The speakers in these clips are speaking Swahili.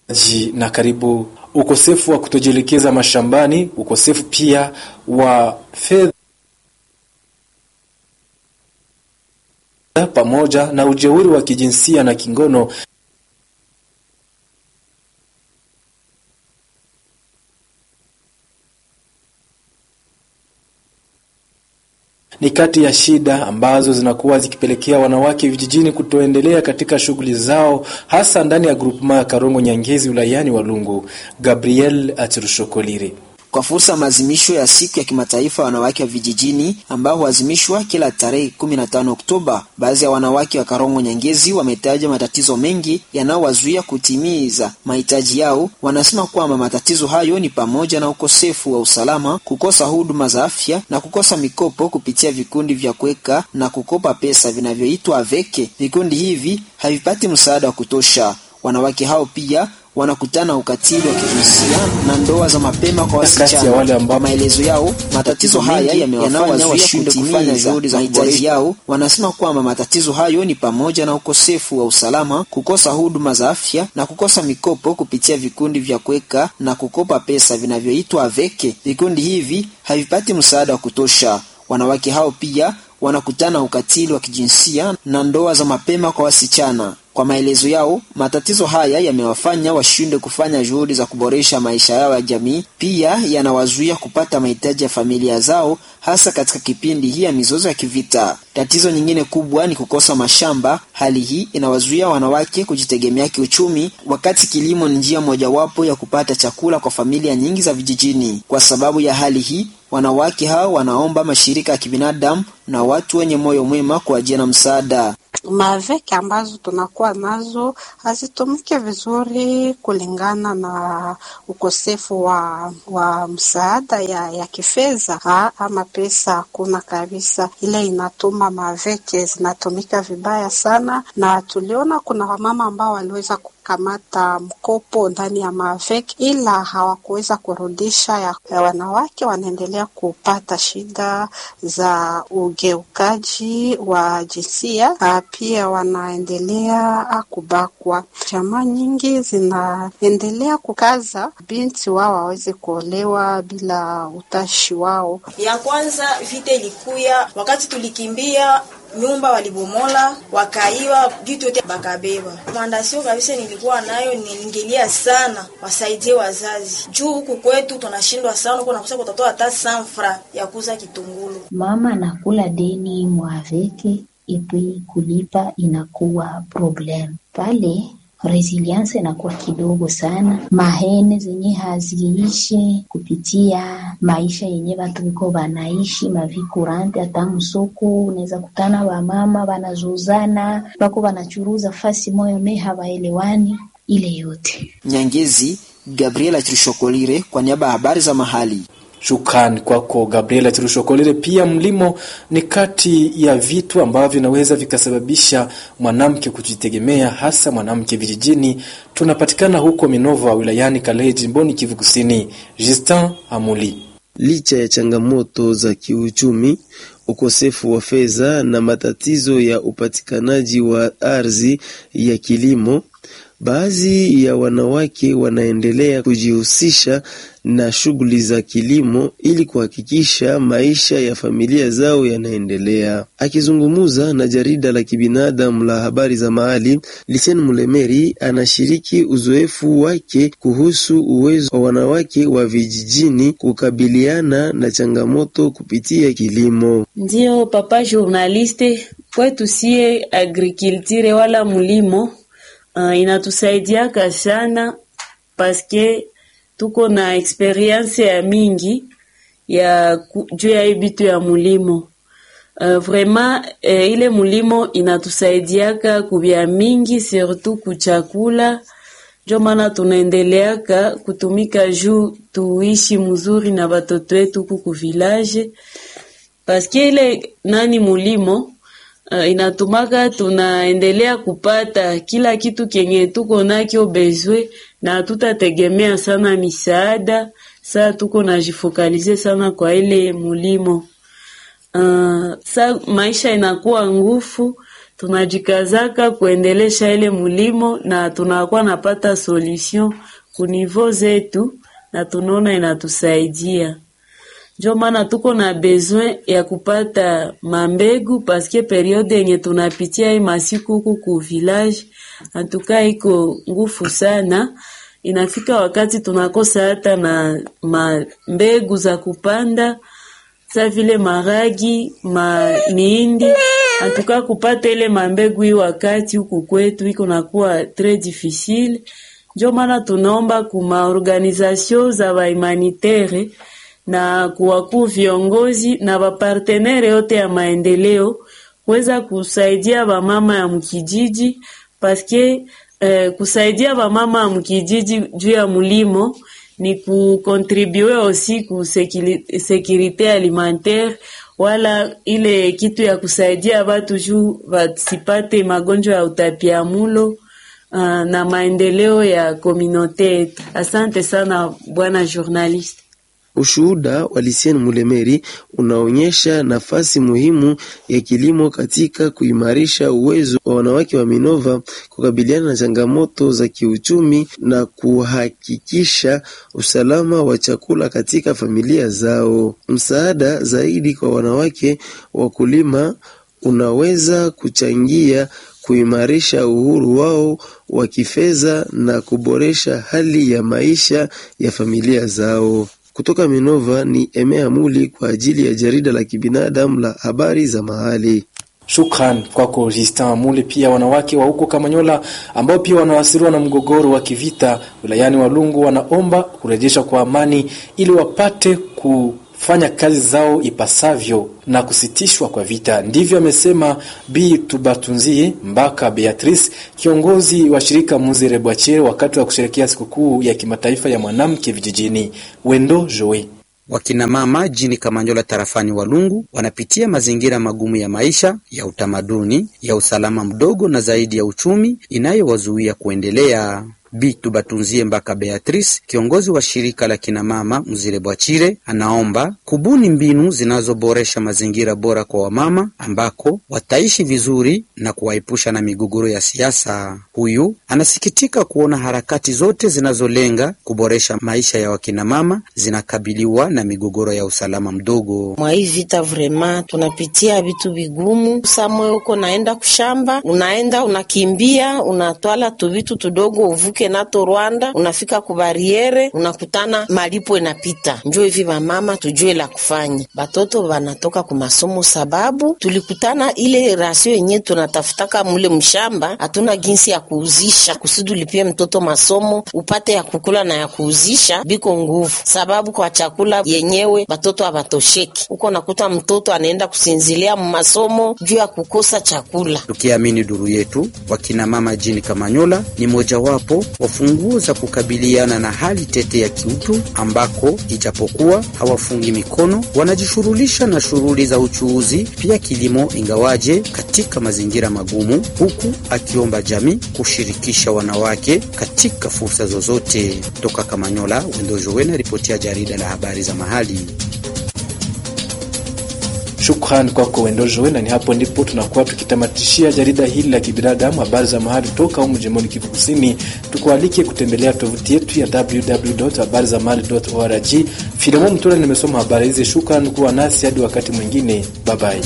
na karibu ukosefu wa kutojielekeza mashambani, ukosefu pia wa fedha pamoja na ujeuri wa kijinsia na kingono ni kati ya shida ambazo zinakuwa zikipelekea wanawake vijijini kutoendelea katika shughuli zao hasa ndani ya grupema ya Karongo Nyangezi wilayani Walungu. Gabriel Atirushokolire kwa fursa ya maadhimisho ya siku ya kimataifa ya wanawake wa vijijini ambao huadhimishwa kila tarehe 15 Oktoba, baadhi ya wanawake wa Karongo Nyangezi wametaja matatizo mengi yanayowazuia kutimiza mahitaji yao. Wanasema kwamba matatizo hayo ni pamoja na ukosefu wa usalama, kukosa huduma za afya na kukosa mikopo kupitia vikundi vya kuweka na kukopa pesa vinavyoitwa veke. Vikundi hivi havipati msaada wa kutosha. Wanawake hao pia wanakutana ukatili wa kijinsia na ndoa za mapema kwa wasichana. Kwa maelezo yao, matatizo haya yamewafanya washinde kufanya juhudi za mahitaji yao. Wanasema kwamba matatizo hayo ni pamoja na ukosefu wa usalama, kukosa huduma za afya na kukosa mikopo kupitia vikundi vya kuweka na kukopa pesa vinavyoitwa veke. Vikundi hivi havipati msaada wa kutosha. Wanawake hao pia wanakutana ukatili wa kijinsia na ndoa za mapema kwa wasichana. Kwa maelezo yao, matatizo haya yamewafanya washinde kufanya juhudi za kuboresha maisha yao ya jamii, pia yanawazuia kupata mahitaji ya familia zao, hasa katika kipindi hii ya mizozo ya kivita. Tatizo nyingine kubwa ni kukosa mashamba. Hali hii inawazuia wanawake kujitegemea kiuchumi, wakati kilimo ni njia mojawapo ya kupata chakula kwa familia nyingi za vijijini. Kwa sababu ya hali hii, wanawake hao wanaomba mashirika ya kibinadamu na watu wenye moyo mwema kwa ajili ya msaada. Maveke ambazo tunakuwa nazo hazitumike vizuri kulingana na ukosefu wa, wa msaada ya, ya kifedha ama pesa hakuna kabisa. Ile inatuma maveke zinatumika vibaya sana, na tuliona kuna wamama ambao waliweza kamata mkopo ndani ya mavek ila hawakuweza kurudisha. Ya, ya wanawake wanaendelea kupata shida za ugeukaji wa jinsia, pia wanaendelea kubakwa. Jamaa nyingi zinaendelea kukaza binti wao waweze kuolewa bila utashi wao. Ya kwanza vita ilikuya wakati tulikimbia nyumba walibomola, wakaiwa vitu yote bakabeba. Mandasio kabisa nilikuwa nayo, niingilia sana wasaidie wazazi juu huku kwetu tunashindwa sana, uko nakosa kutatoa hata sanfra ya kuuza kitungulu. Mama anakula deni mwaveke ipi kulipa inakuwa problem pale resilience inakuwa kidogo sana. Mahene zenye haziishi kupitia maisha yenye watu viko wanaishi mavikurante, hata msoko unaweza kutana wamama wanazozana wako wanachuruza fasi moyo me hawaelewani ile yote. Nyangezi, Gabriela Trishokolire kwa niaba ya habari za mahali. Shukrani kwako Gabriela Chirushokolere. Pia mlimo ni kati ya vitu ambavyo vinaweza vikasababisha mwanamke kujitegemea, hasa mwanamke vijijini. Tunapatikana huko Minova wilayani Kalehe, jimboni Kivu Kusini. Justin Amuli. Licha ya changamoto za kiuchumi, ukosefu wa fedha na matatizo ya upatikanaji wa ardhi ya kilimo, baadhi ya wanawake wanaendelea kujihusisha na shughuli za kilimo ili kuhakikisha maisha ya familia zao yanaendelea. Akizungumza na jarida la kibinadamu la habari za mahali, Lisen Mulemeri anashiriki uzoefu wake kuhusu uwezo wa wanawake wa vijijini kukabiliana na changamoto kupitia kilimo. Ndiyo papa journaliste, kwetu sie agriculture wala mulimo uh, inatusaidiaka sana paske tuko na experience ya mingi ya juu ya hii bitu ya mulimo uh, vraiment eh, ile mulimo inatusaidiaka kubya mingi surtout kuchakula njo maana tunaendeleaka kutumika juu tuishi mzuri na batoto wetu kuku village paske ile nani mulimo uh, inatumaka tunaendelea kupata kila kitu kenye tuko nakyo bezwe na tutategemea sana misaada. Saa tuko najifokalize sana kwa ile mulimo uh, sa maisha inakuwa ngufu tunajikazaka kuendelesha ile mulimo na tunakuwa napata solution kunivo zetu na tunaona inatusaidia. Njo maana tuko na besoin ya kupata mambegu paske periode yenye tunapitia hii masiku huku ku village antuka iko ngufu sana. Inafika wakati tunakosa hata na mambegu za kupanda sa vile maragi ma miindi antuka kupata ile mambegu hii wakati huku kwetu iko nakuwa tres difficile. Njo maana tunaomba kuma organisation za bahumanitaire na kuwakuu viongozi na bapartenere yote ya maendeleo kuweza kusaidia bamama ya mkijiji paske eh, kusaidia bamama ya mkijiji juu ya mulimo ni kukontribue osi ku sekirite alimentaire wala ile kitu ya kusaidia batu juu basipate magonjwa ya utapiamulo uh, na maendeleo ya komunote yetu. Asante sana bwana journaliste. Ushuhuda wa Lucien Mulemeri unaonyesha nafasi muhimu ya kilimo katika kuimarisha uwezo wa wanawake wa Minova kukabiliana na changamoto za kiuchumi na kuhakikisha usalama wa chakula katika familia zao. Msaada zaidi kwa wanawake wakulima unaweza kuchangia kuimarisha uhuru wao wa kifedha na kuboresha hali ya maisha ya familia zao. Kutoka Minova ni Emea Muli kwa ajili ya jarida la kibinadamu la habari za mahali. Shukran kwako Justin Amule. Pia wanawake wa huko Kamanyola ambao pia wanawasiriwa na mgogoro wa kivita wilayani Walungu wanaomba kurejeshwa kwa amani ili wapate kufanya kazi zao ipasavyo na kusitishwa kwa vita. Ndivyo amesema Bi Tubatunzie Mbaka Beatrice, kiongozi wa shirika Muzire Bwachere, wakati wa kusherekea sikukuu ya kimataifa ya mwanamke vijijini. Wendo Joe Wakina mama jini Kamanyola tarafani Walungu wanapitia mazingira magumu ya maisha, ya utamaduni, ya usalama mdogo na zaidi ya uchumi inayowazuia kuendelea. Bitu Batunzie Mbaka Beatrice, kiongozi wa shirika la kinamama Mzire Bwachire, anaomba kubuni mbinu zinazoboresha mazingira bora kwa wamama ambako wataishi vizuri na kuwaepusha na migogoro ya siasa. Huyu anasikitika kuona harakati zote zinazolenga kuboresha maisha ya wakinamama zinakabiliwa na migogoro ya usalama mdogo. Mwa hii vita vrema tunapitia vitu vigumu. Samwe uko naenda kushamba, unaenda unakimbia, unatwala tuvitu tudogo uvuke nato Rwanda, unafika kubariere unakutana malipo inapita. Njo hivi vamama tujue la kufanya, batoto vanatoka kumasomo sababu tulikutana ile rasio yenye tunatafutaka mule mshamba, hatuna ginsi ya kuuzisha kusudi ulipie mtoto masomo upate ya kukula na ya kuuzisha, biko nguvu sababu kwa chakula yenyewe batoto havatosheki. Uko nakuta mtoto anaenda kusinzilia mumasomo juu ya kukosa chakula. Tukiamini duru yetu, wakina mama jini Kamanyola ni mojawapo wa funguo za kukabiliana na hali tete ya kiutu, ambako ijapokuwa hawafungi mikono, wanajishughulisha na shughuli za uchuuzi, pia kilimo, ingawaje katika mazingira magumu, huku akiomba jamii kushirikisha wanawake katika fursa zozote. Toka Kamanyola, Wendo Jowena, ripoti ya jarida la habari za mahali. Shukrani kwako Wendo Joe, na ni hapo ndipo tunakuwa tukitamatishia jarida hili la kibinadamu, habari za mahali toka humu jimboni Kivu Kusini. Tukualike kutembelea tovuti yetu ya www.habarizamahali.org. Filemon Mtula nimesoma habari hizi. Shukrani kuwa nasi hadi wakati mwingine, babai.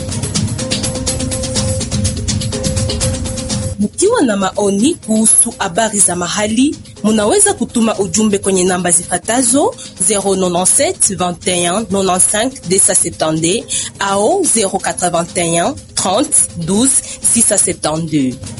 Mkiwa na maoni kuhusu habari za mahali, munaweza kutuma ujumbe kwenye namba zifatazo 097 21 95 270 au 081 30 12 672.